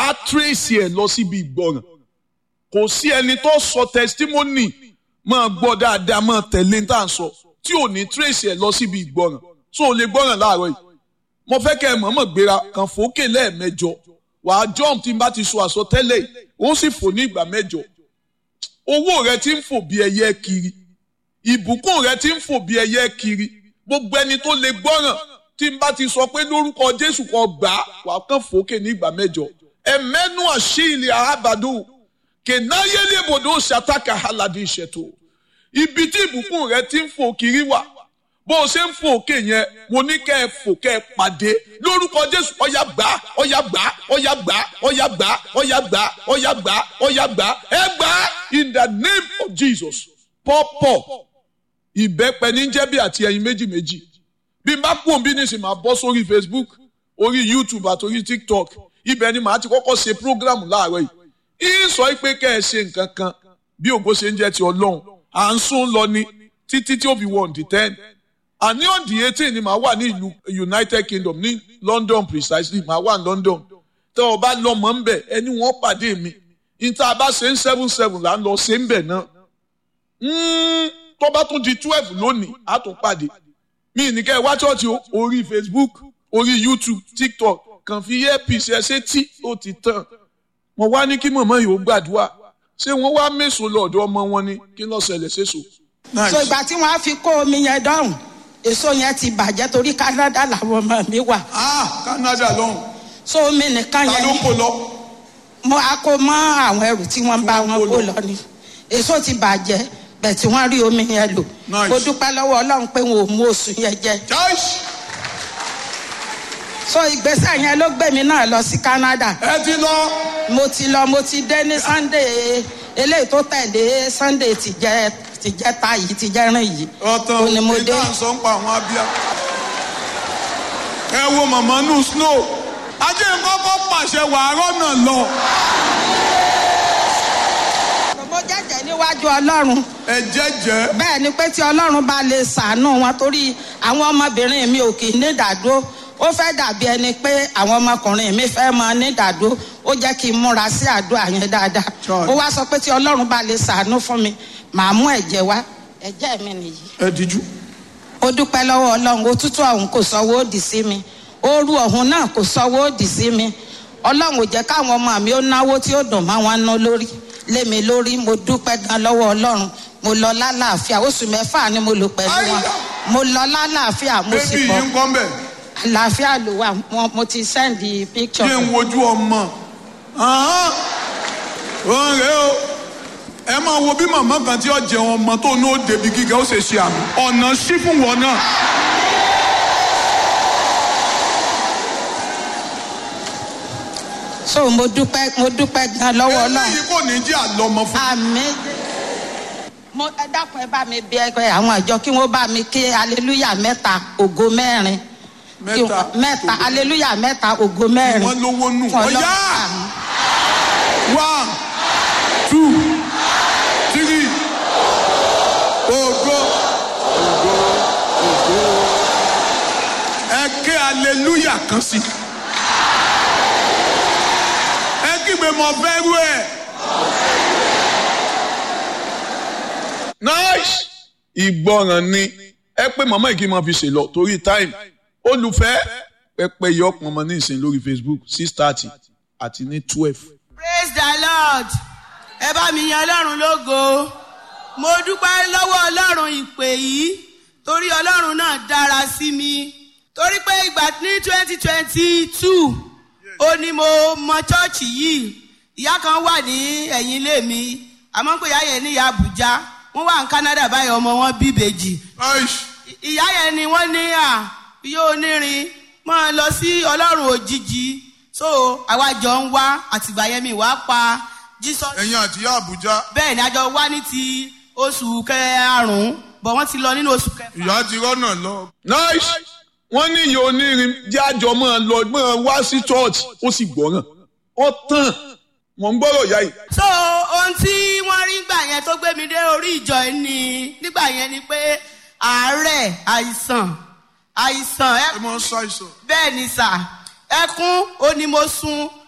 á tírèsì ẹ̀ lọ síbi ìgbọràn kò sí ẹni tó sọ testimony máa gbọ́ dáadáa máa tẹ̀lé tá à ń sọ tí ò ní tírèsì ẹ̀ lọ síbi ìgbọràn tó o lè gbọ́ràn láàárọ̀ yìí mo fẹ́ kẹ́ ẹ mọ̀ọ́mọ̀ gbéra kan fòókè lẹ́ẹ̀mẹjọ wàá jump tí n bá ti sọ àsọtẹ́lẹ̀ ó sì fò ní ìgbà mẹ́jọ owó rẹ ti ń fò bí ẹyẹ kiri ìbùkún rẹ ti ń fò bí ẹyẹ kiri gbogbo ẹni tó lè gbọ́ràn tí n bá ti sọ pé lórúkọ Jésù kan gbà á wàá kàn fòókè ní ìgbà mẹ́jọ ẹ̀mẹ́nu àṣìlẹ̀ àhábàdó kẹ̀náyélébòdò ṣàtàkà aládé ìṣètò ibi tí ìbùkún rẹ ti ń fò kiri wà bó o ṣe ń fò òkè yẹn mo ní kẹ́ ẹ fò kẹ́ ẹ pàdé lórúkọ jésù ọ̀yà gbà ọ̀yà gbà ọ̀yà gbà ọ̀yà gbà ọ̀yà gbà ọ̀yà gbà ọ̀yà gbà ẹ gbà in the name of jesus pọ́pọ̀ ìbẹ́pẹ ní jẹ́bi àti ẹyin méjì méjì bí n bá kú òun bí nísìnyí máa bọ́ sórí facebook orí youtube àti orí tiktok ibẹ̀ ni màá ti kọ́kọ́ ṣe program láàárọ̀ yìí ń sọ pé kẹ́ ẹ ṣe nǹkan kan bí ògo ṣe ń jẹ́ ti ọlọ́run à ń sún lọ ní títí tí ó fi wọ̀ ǹdí ten àní ọ̀dì eighteen ni màá wà ní ìlú united kingdom ní london precisely màá wà ní london tẹ ọ bá lọ mọ̀ ń bẹ̀ ẹni wọ́n pàdé mi níta bá ṣe ń seven seven là ń lọ ṣe ń bẹ̀ náà tó bá tún di twelve lónìí á tún pàdé mi ní kẹ́ ẹ wá ṣọ́ọ̀ṣì orí facebook orí youtube tiktok kàn fi earpiece ẹ ṣe tí ó ti tàn mo wá ní kí mọ̀mọ́ yìí ó gbàdúrà ṣé wọ́n wá mẹ́sàn-án lọ́dọ̀ ọmọ wọn ni kí ló ṣẹlẹ̀ ṣèṣò. so ìgbà tí wọ́n á fi kó omi yẹn dọ́hùn èso yẹn ti bàjẹ́ torí Canada làwọn ọmọ mi wà. ah Canada lọ́hùn. so omi nìkan ta yẹn ló kó lọ. mo á kó mọ́ àwọn ẹrù tí wọ́n bá wọn kó lọ ni èso ti bàjẹ́ bẹ̀ tí wọ́n rí omi yẹn lò. Nice. mo dúpẹ́ lọ́wọ́ Ọlọ́run pé wọn ò mú oṣù yẹn jẹ. Joyce so ìgbésẹ̀ yẹn ló gbé mi náà lọ sí Canada. ẹ ti lọ. mo ti lọ mo ti dé ní Sunday eléyìí tó tẹ̀lé Sunday tìjẹ́ tìjẹ́ta yìí tìjẹ́rìn yìí. ọ̀tàn Ó ní mo dé. ìdá sọ ń pa àwọn abíyá. ẹ wo màmá nù snow. ajé kọ́kọ́ pàṣẹ wàárọ̀ náà lọ. mo jẹ́jẹ́ níwájú Ọlọ́run ẹ jẹ́jẹ́. bẹ́ẹ̀ ni pé tí Ọlọ́run bá lè ṣàánú wọn torí àwọn ọmọbìnrin mi ò kì í ní ìdádúró ó fẹ́ dàbí ẹni pé àwọn ọmọkùnrin mi fẹ́ mọ ní ìdádúró ó jẹ́ kí n múra sí àdúrà yẹn dáadáa Sure. ó wá sọ pé tí Ọlọ́run bá lè ṣàánú fún mi màá mú ẹ̀jẹ̀ wá ẹ̀jẹ̀ mi nìyí ẹ díjú. ó dúpẹ́ lọ́wọ́ ọlọ́run òtútù ọ̀hún kò sọ́wọ́ òdì sí mi ooru ọ̀hún náà kò sọ́wọ́ òdì sí mi ọlọ́run ò jẹ́ káwọn ọmọ mi ó náwó tí ó dùn máa wọn ná lórí lé mi lórí mo dúpẹ́ gan lọ́wọ́ ọlọ́run mo lọ lálàáfíà oṣù mẹ́fà ni mo lò pẹ̀lú wọn Àyà. mo lọ lálàáfíà mo sì bébí bọ̀ yìí ń kọ́ mbẹ̀. àlàáfíà ló wà mo- mo ti sẹ́ndì píkṣọ̀ ṣé ń wojú ọmọ. Ahán. òun rèé o. ẹ máa wo bí màmá kan tí ó jẹun ọmọ tó ní ó débi gíga ó ṣe ṣe àmì. ọ̀nà sí fún wọn náà. so mo dúpẹ́ mo dúpẹ́ gan lọ́wọ́ ọlọ́run eléyìí kò ní jẹ́ àlọ́mọ fún. àmì mo ẹ dákun ẹ bá mi bí ẹgbẹ́ àwọn àjọ kí wọ́n bá mi ké aleluya mẹ́ta ògo mẹ́rin Kí Mẹ́ta, wọ́n- mẹ́ta ògo. aleluya mẹ́ta ògo mẹ́rin wọ́n lówó nù. Fún Ọlọ́run. ọ̀yá Àmín. one two three ògo ògo ògo ẹ ké aleluya kan sí ẹ kígbe mọ fẹ́ rú ẹ. nice ìgbọràn ni ẹ pé màmá yìí kí n máa fi ṣe lọ torí time olùfẹ́ pẹpẹ yọ pọnmọ ní ìsìn lórí facebook six thirty àti ní twelve. praise the lord ẹ bá mi yan ọlọ́run lógo mo dúpẹ́ lọ́wọ́ ọlọ́run ìpè yìí torí ọlọ́run náà dára sí mi torí pé ìgbà ní twenty twenty two ó ní mo mọ chọ́ọ̀chì yìí ìyá kan wà ní ẹ̀yìn ilé mi àmọ́ pé ìyá yẹn ní ìyá àbújá wọ́n wà ní canada báyìí ọmọ wọn bí ìbejì ìyá yẹn ni wọ́n ní à yóò nírin máa lọ sí ọlọ́run òjijì so àwa jọ ń wá àtìgbà yẹn mi wá pa jesus ẹ̀yin àti ìyá àbújá bẹ́ẹ̀ ni a jọ wá ní ti oṣù karùn-ún bọ̀ wọ́n ti lọ nínú oṣù kẹfà. ìyá ti rọ́nà lọ. nice wọ́n ní ìyá onírin jájọ máa lọ máa wá sí church ó sì gbọ́ràn ó tàn wọ́n ń gbọ́rọ̀ ìyá yìí. so ohun tí wọ́n rí gbà yẹn tó gbé mi dé orí ìjọ yìí ni nígbà yẹn ni pé àárẹ̀ àìsàn àìsàn ẹ ẹ máa ń ṣàìsàn. bẹ́ẹ̀ ni sà ẹkún ó ní mo sun